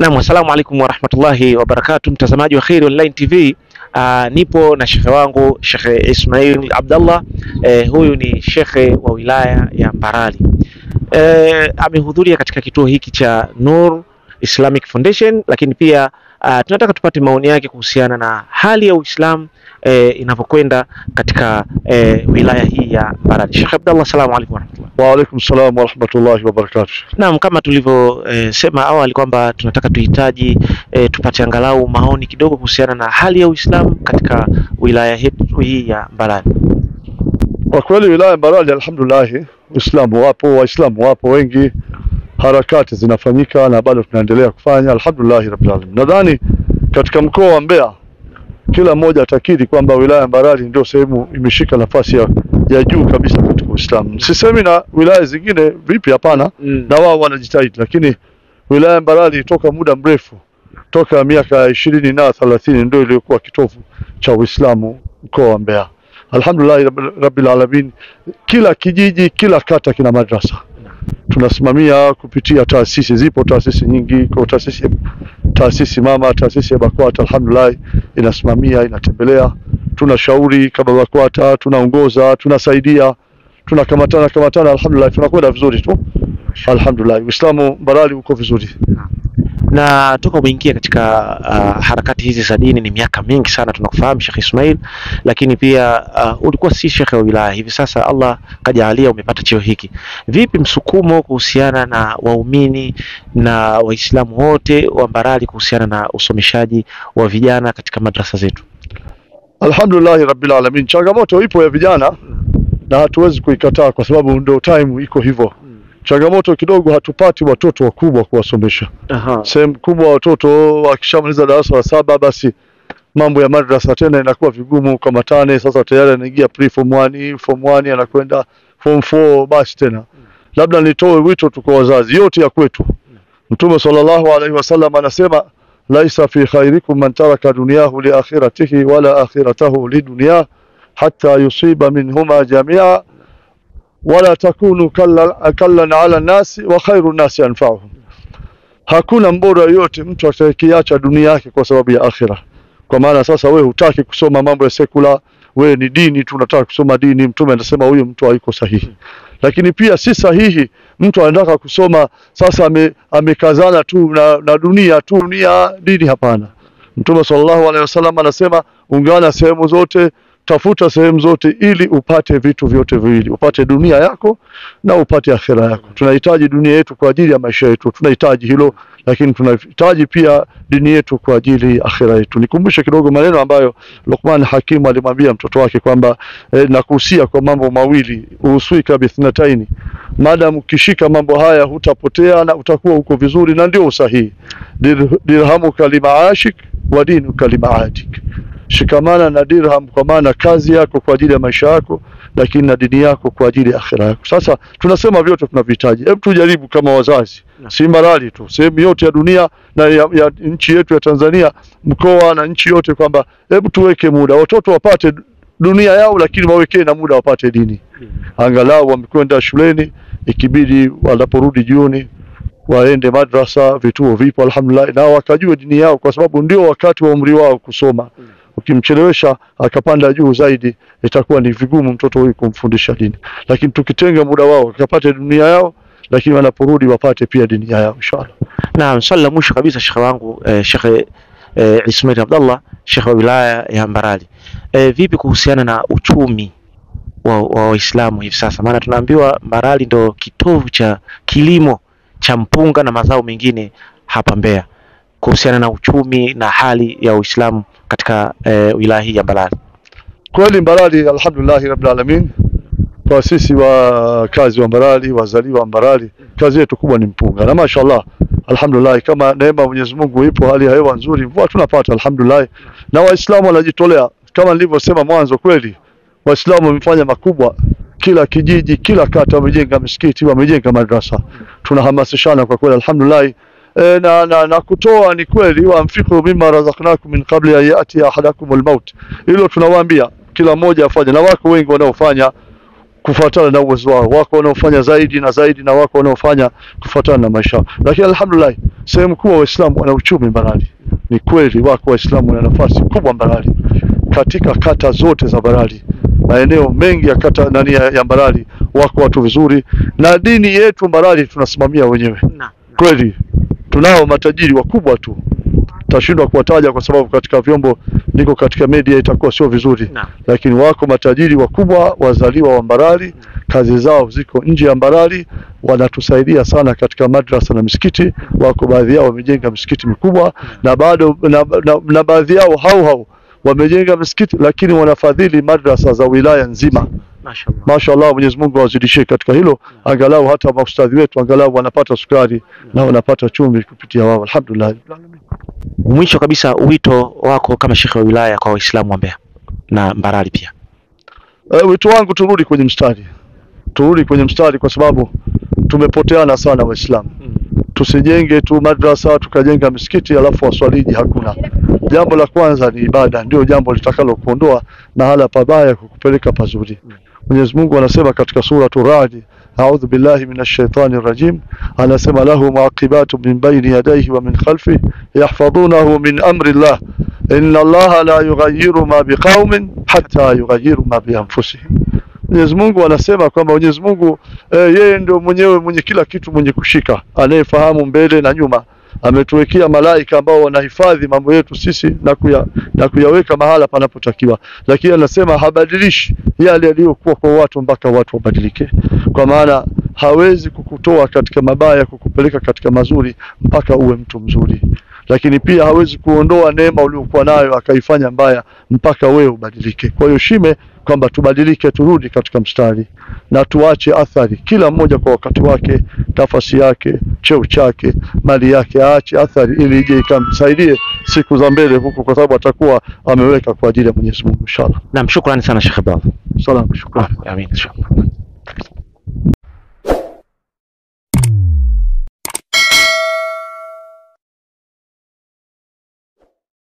Naam, assalamu alaikum warahmatullahi wabarakatuh, mtazamaji wa Kheri Online TV. Aa, nipo na shekhe wangu Shekhe Ismail Abdallah. E, huyu ni shekhe wa wilaya ya Mbarali. E, amehudhuria katika kituo hiki cha Nur Islamic Foundation, lakini pia aa, tunataka tupate maoni yake kuhusiana na hali ya Uislamu e, inavyokwenda katika e, wilaya hii ya Mbarali. Shekhe Abdallah, assalamu alaikum warahmatullah. Wa alaikum salam wa rahmatullahi wa barakatuh. Naam, kama tulivyosema e, awali kwamba tunataka tuhitaji e, tupate angalau maoni kidogo kuhusiana na hali ya Uislamu katika wilaya yetu hii ya Mbarali. Kwa kweli wilaya ya Mbarali alhamdulillah, Uislamu wapo, Waislamu wapo wengi, harakati zinafanyika na bado tunaendelea kufanya alhamdulillah rabbil alamin. Nadhani katika mkoa wa Mbeya kila mmoja atakiri kwamba wilaya ya Mbarali ndio sehemu imeshika nafasi ya, ya juu kabisa katika Uislamu. Sisemi na wilaya zingine vipi, hapana, Mm. na wao wanajitahidi, lakini wilaya ya Mbarali toka muda mrefu, toka miaka ishirini na thelathini ndio iliyokuwa kitovu cha Uislamu mkoa wa Mbeya. Alhamdulillah rabbil- rabbil alamin, kila kijiji, kila kata kina madrasa tunasimamia kupitia taasisi. Zipo taasisi nyingi, kwa taasisi taasisi mama, taasisi ya BAKWATA alhamdulillah inasimamia, inatembelea, tunashauri kama BAKWATA, tunaongoza, tunasaidia, tunakamatana kamatana, alhamdulillah tunakwenda vizuri tu, alhamdulillah. Uislamu Mbarali uko vizuri. Na toka umeingia katika uh, harakati hizi za dini ni miaka mingi sana, tunakufahamu Sheikh Ismail, lakini pia uh, ulikuwa si shekhe wa wilaya, hivi sasa Allah kajalia umepata cheo hiki. Vipi msukumo kuhusiana na waumini na Waislamu wote wa Mbarali kuhusiana na usomeshaji wa vijana katika madrasa zetu? Alhamdulillah rabbil alamin. Changamoto ipo ya vijana na hatuwezi kuikataa kwa sababu ndio time iko hivyo. Changamoto kidogo, hatupati watoto wakubwa kuwasomesha. Aha. Sehemu kubwa watoto wakishamaliza darasa la saba, basi mambo ya madrasa tena inakuwa vigumu kama tane. Sasa tayari anaingia pre form 1, form 1 anakwenda form 4, basi tena labda nitoe wito tu kwa wazazi yote ya kwetu. Mtume sallallahu alaihi wasallam anasema laisa fi khairikum man taraka dunyahu li akhiratihi wala akhiratahu li dunya hatta yusiba minhuma jamia wala takunu kallan kallan ala nasi wa khairu nasi anfa'uhum Hakuna mbora yoyote mtu atakayeacha dunia yake kwa sababu ya akhira. Kwa maana sasa wewe hutaki kusoma mambo ya sekula, wewe ni dini tu unataka kusoma dini. Mtume anasema huyo mtu haiko sahihi. Lakini pia si sahihi mtu anataka kusoma sasa ame, amekazana tu na, na dunia tu dunia dini, hapana. Mtume sallallahu alaihi wasallam anasema ungana sehemu zote, tafuta sehemu zote ili upate vitu vyote viwili, upate dunia yako na upate akhira yako. Tunahitaji dunia yetu kwa ajili ya maisha yetu, tunahitaji hilo, lakini tunahitaji pia dini yetu kwa ajili ya akhira yetu. Nikumbushe kidogo maneno ambayo Luqman Hakim alimwambia mtoto wake kwamba eh, nakuhusia kwa mambo mawili, uswika bithnataini, maadamu ukishika mambo haya hutapotea na utakuwa uko vizuri, na ndio usahihi. Dir, dirhamuka limaashik wa dinuka limaadik shikamana na dirham kwa maana kazi yako kwa ajili ya maisha yako, lakini na dini yako kwa ajili ya akhira yako. Sasa tunasema vyote tunavihitaji. Hebu tujaribu kama wazazi, si Mbarali tu, sehemu yote ya dunia na ya, ya nchi yetu ya Tanzania, mkoa na nchi yote, kwamba hebu tuweke muda watoto wapate dunia yao, lakini wawekee na muda wapate dini, angalau wamekwenda shuleni, ikibidi wanaporudi jioni waende madrasa, vituo vipo alhamdulillah, na wakajue dini yao, kwa sababu ndio wakati wa umri wao kusoma. Ukimchelewesha akapanda juu zaidi, itakuwa ni vigumu mtoto huyu kumfundisha dini, lakini tukitenga muda wao wakapate dunia yao, lakini wanaporudi wapate pia dini yao inshallah. Naam, swali la mwisho kabisa shekhe wangu eh, Shekhe eh, Ismail Abdallah, shekhe wa wilaya ya Mbarali. Eh, vipi kuhusiana na uchumi wa wa Waislamu hivi sasa? Maana tunaambiwa Mbarali ndo kitovu cha kilimo cha mpunga na mazao mengine hapa Mbeya, kuhusiana na uchumi na hali ya Uislamu katika eh, wilaya hii ya Mbarali. Kweli Mbarali, alhamdulillah rabbil alamin, kwa sisi wakazi wa Mbarali, wazaliwa wa Mbarali, kazi yetu kubwa ni mpunga, na mashaallah, alhamdulillah, kama neema ya Mwenyezi Mungu ipo, hali ya hewa nzuri, mvua tunapata alhamdulillah, na Waislamu wanajitolea kama nilivyosema mwanzo. Kweli Waislamu wamefanya makubwa, kila kijiji, kila kata wamejenga misikiti, wamejenga madrasa, tunahamasishana kwa kweli, alhamdulillah. E, na, na, na kutoa ni kweli, waanfiqu mimma razaqnakum min qabli an yati ahadakum almaut, hilo tunawaambia kila mmoja afanye, na wako wengi wanaofanya kufuatana na uwezo wao. Wako wanaofanya zaidi na zaidi na wako wanaofanya kufuatana na maisha yao, lakini alhamdulillah, sehemu kubwa Waislamu wana uchumi Mbarali. Ni kweli wako Waislamu wana nafasi kubwa Mbarali, katika kata zote za Mbarali, maeneo mengi ya kata nani ya, ya Mbarali wako watu vizuri, na dini yetu Mbarali tunasimamia wenyewe. Naam. Kweli tunao matajiri wakubwa tu, tashindwa kuwataja kwa sababu katika vyombo niko katika media itakuwa sio vizuri Naam. lakini wako matajiri wakubwa wazaliwa wa Mbarali, kazi zao ziko nje ya Mbarali, wanatusaidia sana katika madrasa na misikiti. Wako baadhi yao wamejenga misikiti mikubwa na bado na, na, na baadhi yao hao hao wamejenga misikiti, lakini wanafadhili madrasa za wilaya nzima. Mashaallah. Mashaallah, Mwenyezi Mungu awazidishie katika hilo, angalau hata maustadhi wetu angalau wanapata sukari na wanapata chumvi kupitia wao, alhamdulillah. Mwisho kabisa, wito wako kama shekhe wa wilaya kwa Waislamu wa Mbeya na Mbarali pia. Uh, wito wangu turudi kwenye mstari, turudi kwenye mstari kwa sababu tumepoteana sana Waislamu. Tusijenge tu madrasa tukajenga misikiti alafu waswaliji hakuna. Jambo la kwanza ni ibada, ndio jambo litakalo kuondoa mahala pabaya kukupeleka pazuri. Mwenyezi Mungu anasema katika suratu Radi, a'udhu billahi minash shaitani rajim, anasema lahu muaqibatu min bayni yadayhi wa min khalfihi yahfazunahu min amri llah inna allaha la yughayyiru ma biqaumin hatta yughayyiru ma bi anfusihim. Mwenyezi Mungu anasema kwamba Mwenyezi Mungu eh, yeye ndio mwenyewe mwenye kila kitu, mwenye kushika, anayefahamu mbele na nyuma. Ametuwekea malaika ambao wanahifadhi mambo yetu sisi na, kuya, na kuyaweka mahala panapotakiwa, lakini anasema habadilishi yale yaliyokuwa kwa watu mpaka watu wabadilike, kwa maana hawezi kukutoa katika mabaya kukupeleka katika mazuri mpaka uwe mtu mzuri, lakini pia hawezi kuondoa neema uliokuwa nayo akaifanya mbaya mpaka wewe ubadilike. Kwa hiyo shime kwamba tubadilike, turudi katika mstari na tuache athari, kila mmoja kwa wakati wake, nafasi yake, cheo chake, mali yake, aache athari ili ije ikamsaidie siku za mbele huko, kwa sababu atakuwa ameweka kwa ajili ya Mwenyezi Mungu. Inshallah. Naam, shukrani sana Sheikh Abdallah. Salamu, shukrani. Amin inshallah.